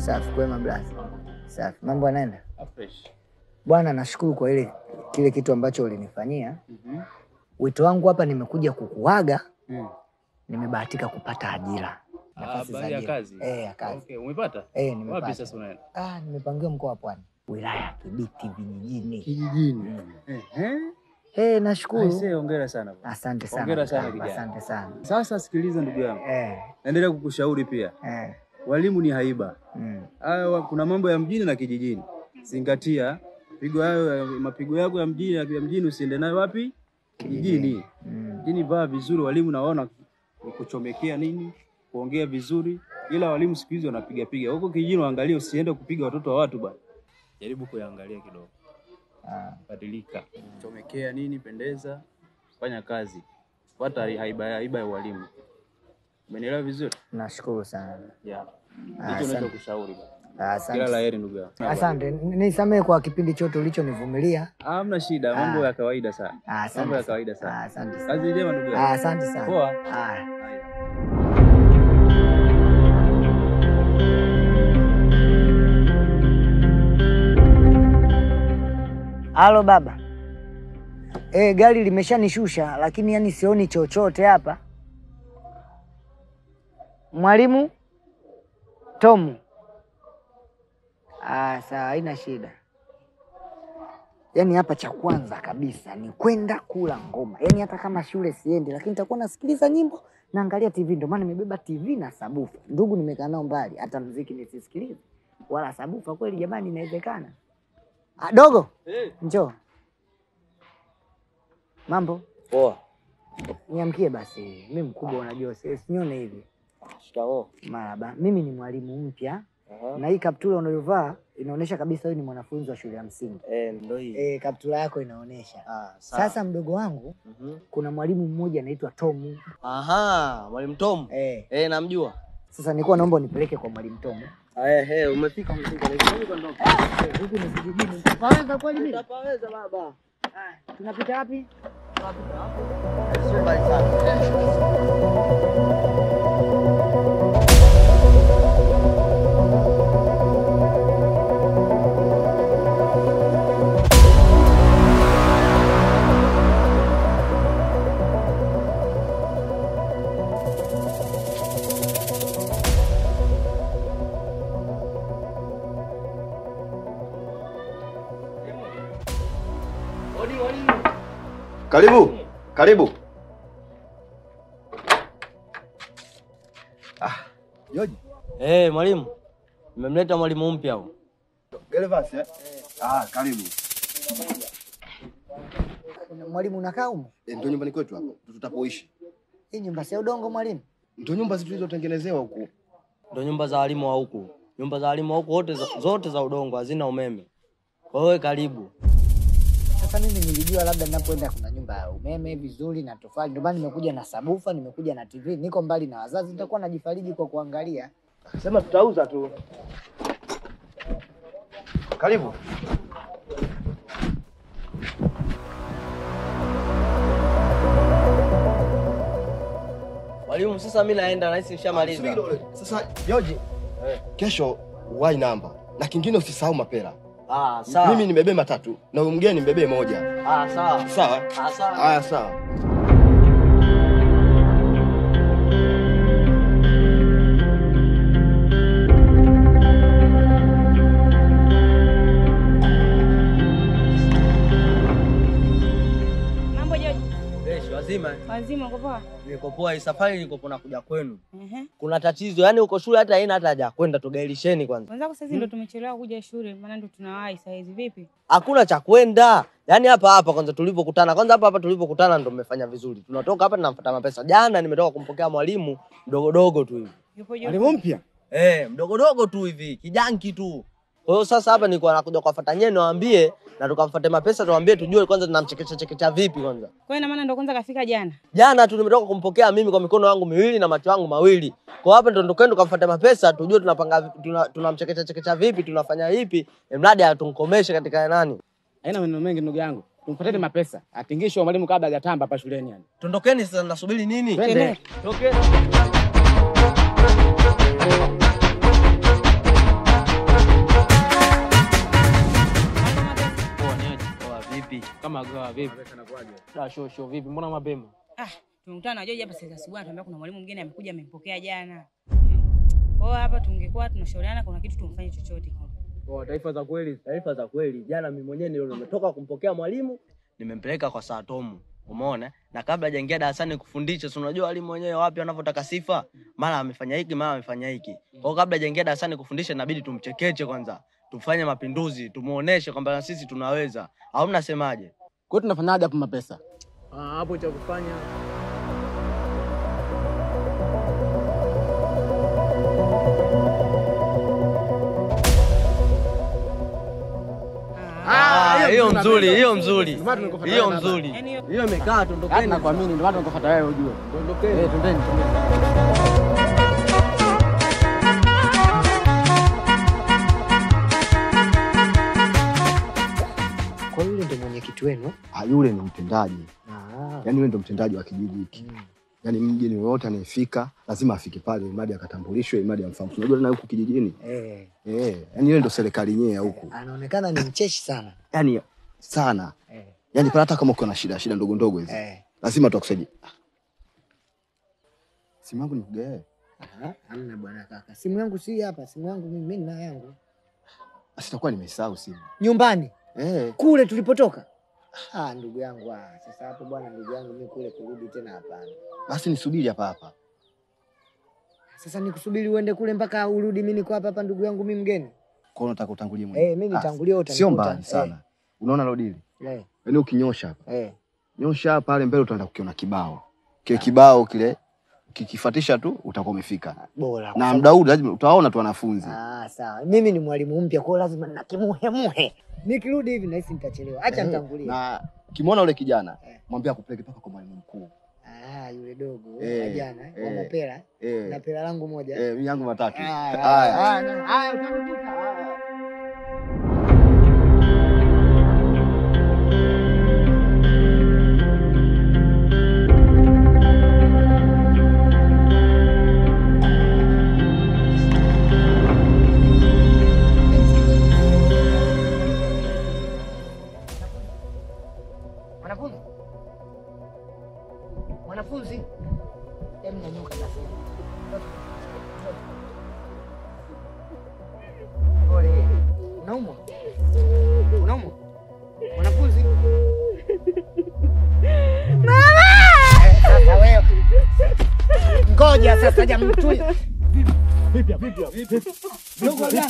Safi, kwema blaza. Safi, mambo yanaenda Fresh. bwana. Nashukuru kwa ile kile kitu ambacho ulinifanyia. Mhm. Wito wangu hapa, nimekuja kukuaga. Mm. Nimebahatika kupata ajira, Ah, nafasi za habari ya ajira. kazi. Eh, ya kazi. Okay, umepata? Eh, Wapi nimepata. sasa unaenda? Ah, nimepangiwa mkoa wa Pwani, wilaya ya Kibiti vijijini. Kijijini. Ehe. Eh, nashukuru. Aisee, hongera sana. bwana. Asante sana. Hongera sana kaka, kijana. Asante sana. Sasa sikiliza ndugu yangu. Eh, Naendelea kukushauri pia. eh, Walimu ni haiba. mm. Hayo kuna mambo ya mjini na kijijini. Zingatia pigo hayo ya- mapigo yako ya mjini ya mjini usiende nayo wapi? Kijijini. Mm. Mjini vaa vizuri, walimu naona kuchomekea nini, kuongea vizuri, ila walimu siku hizi wanapiga piga. Huko kijijini waangalie, usiende kupiga watoto wa watu bwana. Jaribu kuyaangalia kidogo. Ah, Badilika. Chomekea nini, pendeza, fanya kazi. Fuata haiba haiba ya walimu. Umenielewa vizuri? nashukuru sana. Yeah. Ah, Hicho asante. ninachokushauri bwana. Ah, Kila la Asante. heri ndugu yangu. Asante. Nisamehe kwa kipindi chote ulichonivumilia. Hamna shida, mambo Ah. ya kawaida sana. Ah, Mambo Asante. ya kawaida sana. Ah, Asante sana. Kazi njema ndugu Ah, yangu. Asante sana. Poa. Ah. Halo baba. Eh, gari limeshanishusha lakini yani sioni chochote hapa. Mwalimu Tomu. Ah, sawa, haina shida. Yaani hapa cha kwanza kabisa ni kwenda kula ngoma. Yaani hata kama shule siendi, lakini nitakuwa nasikiliza nyimbo, naangalia TV. Ndio maana nimebeba TV na sabufa. Ndugu nimekaa nao mbali, hata mziki nisisikilize wala sabufa. Kweli jamani, inawezekana? Ah, dogo njoo. Mambo Poa. niamkie basi, mi mkubwa, unajua si- sinyone hivi. Shikamoo. Maraba, mimi ni mwalimu mpya Aha. na hii kaptula unayovaa inaonyesha kabisa wewe ni mwanafunzi wa shule ya msingi. Eh, ndo hii. E, kaptula yako inaonyesha. Ah, sawa. Sasa mdogo wangu, Mhm. kuna mwalimu mmoja anaitwa Tomu. Aha, Mwalimu Tom. Eh, Eh, namjua. sasa nilikuwa naomba unipeleke kwa mwalimu Tomu. Eh, eh, umefika umefika. Nilikuwa ndoka. Eh, Huku ni kijijini, nitapaweza kweli mimi? Utapaweza baba. Ah, Tunapita wapi? Sio mbali sana. Karibu, karibu. Ah, Yoji. Eh, mwalimu. Nimemleta mwalimu mpya huyu. Gervas eh? Ah, karibu. Mwalimu unakaa humo? E, ndio nyumbani kwetu hapo. Tutapoishi. Hii nyumba si ya udongo mwalimu? Ndio nyumba zetu zilizotengenezewa huku. Ndo nyumba za walimu wa huku. Nyumba za walimu wa huku wote za, zote za udongo hazina umeme. Kwa hiyo karibu. Sasa mimi nilijua labda ninapoenda kuna nyumba ya umeme vizuri na tofali, ndio maana nimekuja na sabufa, nimekuja na TV. Niko mbali na wazazi, nitakuwa najifariji kwa kuangalia. Sema tutauza tu. Karibu. Mwalimu, sasa mimi naenda nahisi nishamaliza. Sasa Yoji, kesho wai namba na kingine usisahau mapera. Ah, sawa. Mimi nimebeba matatu na huyu mgeni nimebebe moja. Ah, sawa. Sawa? Ah, sawa. Haya, sawa. Mambo Joji, Fresh, wazima. eh? wazima uko poa? Niko poa, hii safari niko nakuja kwenu. Ehe. Kuna tatizo, yani uko shule hata haina hata haja ya kwenda, tugailisheni kwanza. Wenzako sasa ndo tumechelewa kuja shule, maana ndo tunawahi saa hizi. Vipi? Hakuna cha kwenda. Yaani hapa hapa kwanza tulipokutana. Kwanza hapa hapa tulipokutana ndo mmefanya vizuri. Tunatoka hapa tunamfuata mapesa. Jana nimetoka kumpokea mwalimu mdogo dogo tu hivi. Yupo Joji? mpya? Eh, mdogo dogo tu hivi, kijanki tu. Kwa hiyo sasa hapa nilikuwa nakuja kuwafuata nyewe niwaambie na tukamfuate mapesa tuwaambie tujue kwanza tunamchekecha chekecha vipi kwanza. Kwa hiyo ina maana ndo kwanza kafika jana. Jana tu nimetoka kumpokea mimi kwa mikono yangu miwili na macho yangu mawili. Kwa hapa ndo tukenda tukamfuate mapesa tujue tunapanga tuna- tunamchekecha chekecha vipi, tunafanya vipi, mradi atunkomeshe katika nani. Haina maneno mengi ndugu yangu. Tumpateni mapesa. Atingishwe mwalimu kabla hajatamba hapa shuleni yani. Tondokeni sasa, nasubiri nini? Twende. Tokeni. Wagawa vipi? Da show show vipi? Mbona mapema? Ah, tumekutana na George hapa sasa asubuhi anatuambia kuna mwalimu mwingine amekuja amempokea jana. Kwa hiyo hapa tungekuwa tunashauriana kuna kitu tumfanye chochote kile. Oh, taarifa za kweli. Taarifa za kweli, jana mimi mwenyewe ndio nimetoka kumpokea mwalimu, nimempeleka kwa saa tomu, umeona? Na kabla hajaingia darasani kufundisha, si unajua walimu wenyewe wapi wanavyotaka sifa, mara amefanya hiki, mara amefanya hiki. Kwa hiyo kabla hajaingia darasani kufundisha, inabidi tumchekeche kwanza, tufanye mapinduzi, tumuoneshe kwamba na sisi tunaweza, au mnasemaje? Kwa hiyo tunafanyaje hapo mapesa? Ah, hapo cha kufanya Ah, hiyo mzuri, hiyo mzuri, Ndio maana tumekufuata hiyo wewe baba. mzuri, Yaani hiyo- hiyo imekaa. Hata Tondokeni nakuamini ndio maana tunakufuata wewe ujue. Tondokeni. Eh, twendeni twendeni. Kwa hiyo yule ndio mwenyekiti wenu? Ah, yule ni mtendaji, Ah. yaani yule ndio mtendaji wa kijiji hiki. Yaani mgeni yoyote anayefika lazima afike pale, imadi akatambulishwe, imadi amfahamu. Unajua tena huku kijijini Eh, eh, yaani yule ndio serikali yenyewe ya huku, anaonekana ni mcheshi sana. yaani sana, Eh, yaani pale hata kama uko na shida shida ndogo ndogo hizi eh. lazima tutakusaidia. Simu yangu nikugae, Aha, hamna bwana kaka. Simu yangu si hapa, simu yangu mimi mimi nina yangu. basi itakuwa nimesahau simu Nyumbani eh. kule tulipotoka. Ah, ndugu yangu ah, sasa hapo bwana ndugu yangu mimi kule kurudi tena hapana. Basi nisubiri hapa hapa. Sasa nikusubiri uende kule mpaka urudi mimi niko hapa hapa ndugu yangu mimi mgeni. Kwa hiyo nataka utangulie mwenyewe. Eh, mimi Ah, nitangulie utanikuta. Sio mbali sana. Unaona lodili? Eh, Yaani ukinyosha hapa. eh, eh. Nyosha pale mbele utaenda kukiona kibao. Kile kibao kile kikifuatisha tu utakuwa umefika. Bora. kwa Na sababu- muda huu lazima utawaona tu wanafunzi. Ah, sawa. Mimi ni mwalimu mpya kwa hiyo lazima nakimuhemuhe. Nikirudi hivi nahisi nitachelewa. Acha Eh, nitangulie. Na kimwona yule kijana, Eh. mwambie akupeleke mpaka kwa mwalimu mkuu. Ah, yule dogo Eh, wa jana wa eh. mapera na Eh, pera langu moja. eh, mimi yangu matatu. Haya, Haya. haya, haya, utanikuta. Haya. Mwanafunzi, mwanafunzi, hebu nyanyuka basi. Pole. Unaumwa? Unaumwa? Mwanafunzi? Mama! Sasa wewe. Ngoja sasa jamtui. Ndugu jana.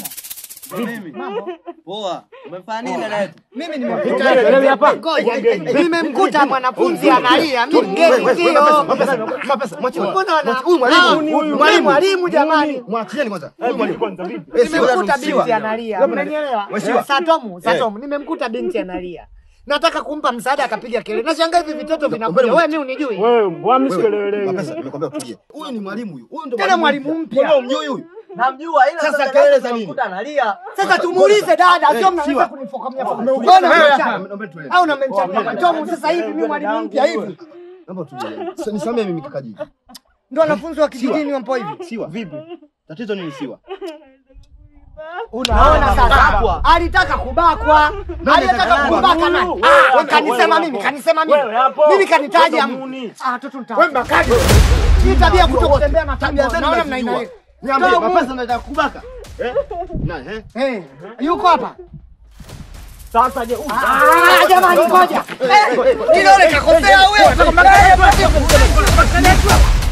Poa, umefanya nini dada yetu? Mimi nimemkuta. Ngoja. Nimemkuta mwanafunzi analia. Mimi mgeni ndio. Mapesa, mwachie. Mbona wana- Huyu mwalimu, Ah, huyu mwalimu, mwalimu jamani. Mwachieni kwanza. Huyu mwalimu. Nimemkuta binti analia. Unanielewa? Mheshimiwa. Satomu, Satomu, nimemkuta binti analia. Nataka kumpa msaada akapiga kelele. Nashangaa hivi vitoto vinakuja. Mbona- Wewe mimi unijui? Mapesa, nimekwambia utulie. Huyu ni mwalimu huyu. Huyu ndio Tena mwalimu mpya. Mbona umjui huyu? Namjua ila Sasa sasa kelele za nini? tunamkuta analia. Sasa tumuulize dada, sio mnaweza Siwa. kunifokamia fokamia. Mbona unamchapa? Naomba tuelewe. Au unamchapa? Tomu sasa hivi mimi mwalimu mpya hivi. Naomba utulie. Sasa nisamee mimi kakaji. Ndio wanafunzi wa kijijini wapo hivi. Siwa. Vipi? Tatizo nini siwa? Unaona sasa? Alitaka kubakwa. Alitaka kubaka nani? Ah, kanisema mimi, kanisema mimi. Mimi kanitaja. Ah, toto nitawa. Wewe mbakaji. Hii tabia kutokutembea na tabia zenu naona mnaina. Niambie, Tomu. mapesa nataka kubaka. Eh? Na eh? Eh, yuko hapa. Sasa je, ah, jamani ngoja. Eh, Kidole kakosea wewe.